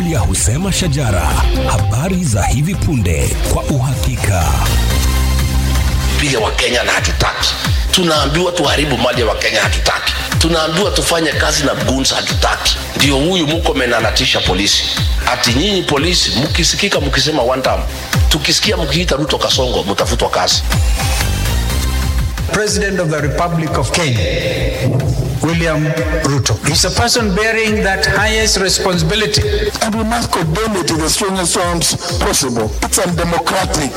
Biblia husema shajara, habari za hivi punde kwa uhakika. piga wakenya na hatutaki tunaambiwa tuharibu mali ya wakenya hatutaki tunaambiwa tufanye kazi na guns hatutaki ndio huyu mkomen anatisha polisi ati nyinyi polisi mkisikika mkisema one time tukisikia mkiita ruto kasongo mtafutwa kazi President of the Republic of Kenya, William Ruto. He's a person bearing that highest responsibility. and we must condemn it in the strongest terms possible. It's undemocratic.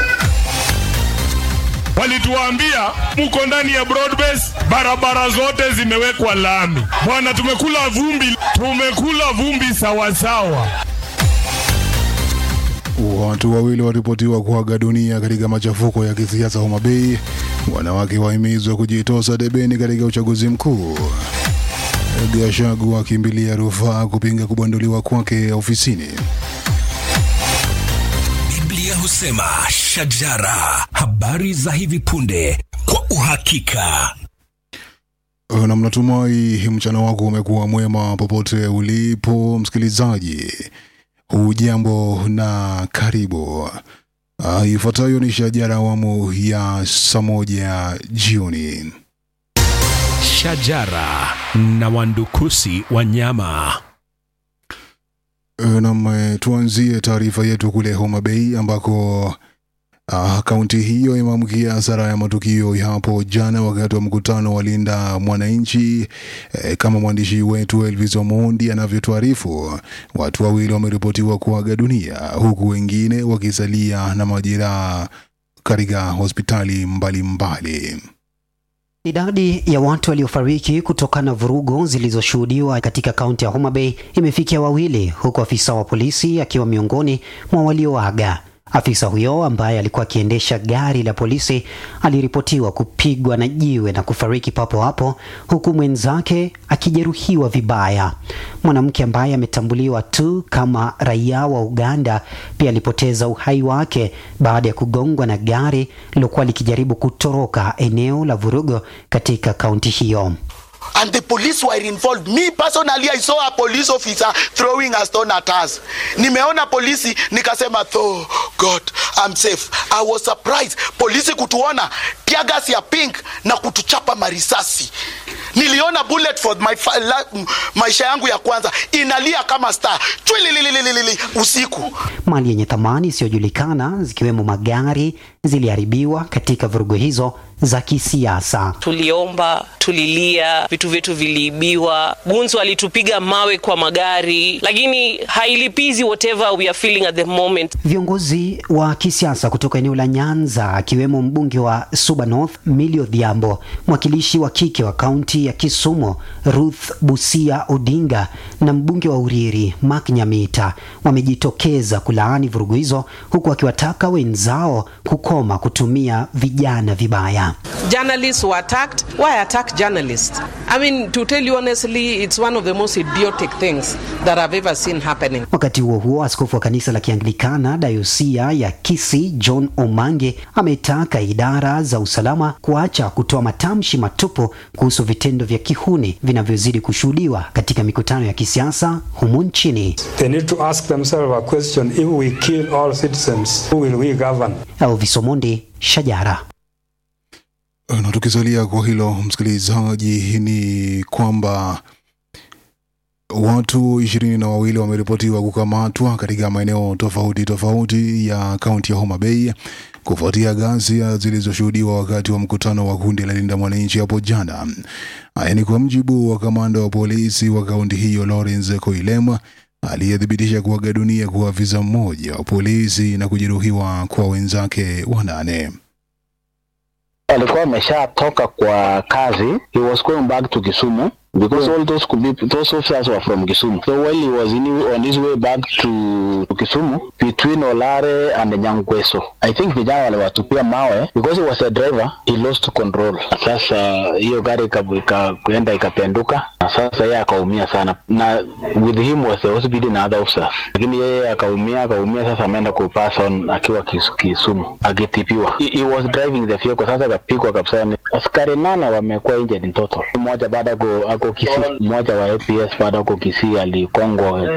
walituambia mko ndani ya broadbase, barabara zote zimewekwa lami. Bwana, tumekula vumbi, tumekula vumbi sawasawa. Watu wawili waripotiwa kuaga dunia katika machafuko ya kisiasa Homa Bay. Wanawake wahimizwa kujitosa debeni katika uchaguzi mkuu. Gachagua akimbilia rufaa kupinga kubanduliwa kwake ofisini. Biblia husema shajara, habari za hivi punde kwa uhakika. Na mnatumai mchana wako umekuwa mwema popote ulipo msikilizaji. Hujambo na karibu. Uh, ifuatayo ni shajara awamu ya saa moja jioni. Shajara na wandukusi wanyama. Nam, eh, tuanzie taarifa yetu kule Homa Bay ambako ah, kaunti hiyo imeamkia hasara ya matukio ya hapo jana wakati wa mkutano wa Linda Mwananchi. Eh, kama mwandishi wetu Elvis Omondi anavyotuarifu, watu wawili wameripotiwa kuaga dunia huku wengine wakisalia na majeraha katika hospitali mbalimbali mbali. Idadi ya watu waliofariki kutokana na vurugu zilizoshuhudiwa katika kaunti ya Homa Bay imefikia wawili, huku afisa wa polisi akiwa miongoni mwa walioaga. Afisa huyo ambaye alikuwa akiendesha gari la polisi aliripotiwa kupigwa na jiwe na kufariki papo hapo, huku mwenzake akijeruhiwa vibaya. Mwanamke ambaye ametambuliwa tu kama raia wa Uganda pia alipoteza uhai wake baada ya kugongwa na gari lilokuwa likijaribu kutoroka eneo la vurugo katika kaunti hiyo. and the police were involved me personally i saw a police officer throwing a stone at us nimeona polisi nikasema oh god i'm safe i was surprised polisi kutuona tiagas ya pink na kutuchapa marisasi niliona bullet for my fa- la, m- maisha yangu ya kwanza inalia kama star chwililililili usiku Mali yenye thamani isiyojulikana zikiwemo magari ziliharibiwa katika vurugu hizo za kisiasa. tuliomba tulilia vitu vyetu viliibiwa gunzi walitupiga mawe kwa magari lakini hailipizi whatever we are feeling at the moment Viongozi wa kisiasa kutoka eneo la Nyanza akiwemo mbunge wa Suba North Millie Odhiambo, mwakilishi wa kike wa kaunti ya Kisumu Ruth Busia Odinga na mbunge wa Uriri Mark Nyamita wamejitokeza kulaani vurugu hizo huku wakiwataka wenzao kukoma kutumia vijana vibaya. journalists were attacked. Why attack journalists? I mean, to tell you honestly, it's one of the most idiotic things that I've ever seen happening. Wakati huo huo, askofu wa kanisa la Kianglikana dayosia ya Kisii John Omange ametaka idara za usalama kuacha kutoa matamshi matupu kuhusu vitendo vya kihuni vinavyozidi kushuhudiwa katika mikutano ya kisiasa humu nchini. They need to ask themselves a question if we kill all citizens, who will we govern? Elvis Omondi, Shajara. Na tukisalia kwa hilo msikilizaji, ni kwamba watu ishirini na wawili wameripotiwa kukamatwa katika maeneo tofauti tofauti ya kaunti ya Homa Bay kufuatia ghasia zilizoshuhudiwa wakati wa mkutano wa kundi la Linda Mwananchi hapo jana. Haya ni kwa mjibu wa kamanda wa polisi wa kaunti hiyo Lawrence Koilema aliyethibitisha kuaga dunia kwa afisa mmoja wa polisi na kujeruhiwa kwa wenzake wanane. alikuwa ameshatoka kwa kazi he was going back to Kisumu because all those could be those officers were from Kisumu so while he was in, on his way back to, to Kisumu between Olare and Nyangweso I think vijana waliwatupia mawe because he was a driver he lost control sasa hiyo gari ika- ika- kuenda ikapenduka na sasa yeye akaumia sana na with him was the hospital na other officers lakini yeye akaumia akaumia sasa ameenda kupass on akiwa Kis- Kisumu akitipiwa he, he was driving the vehicle sasa akapigwa kabisa Ni- askari nane wamekuwa injured in total mmoja baada ako ako Kisii mmoja wa APS baada ako Kisii alikongwa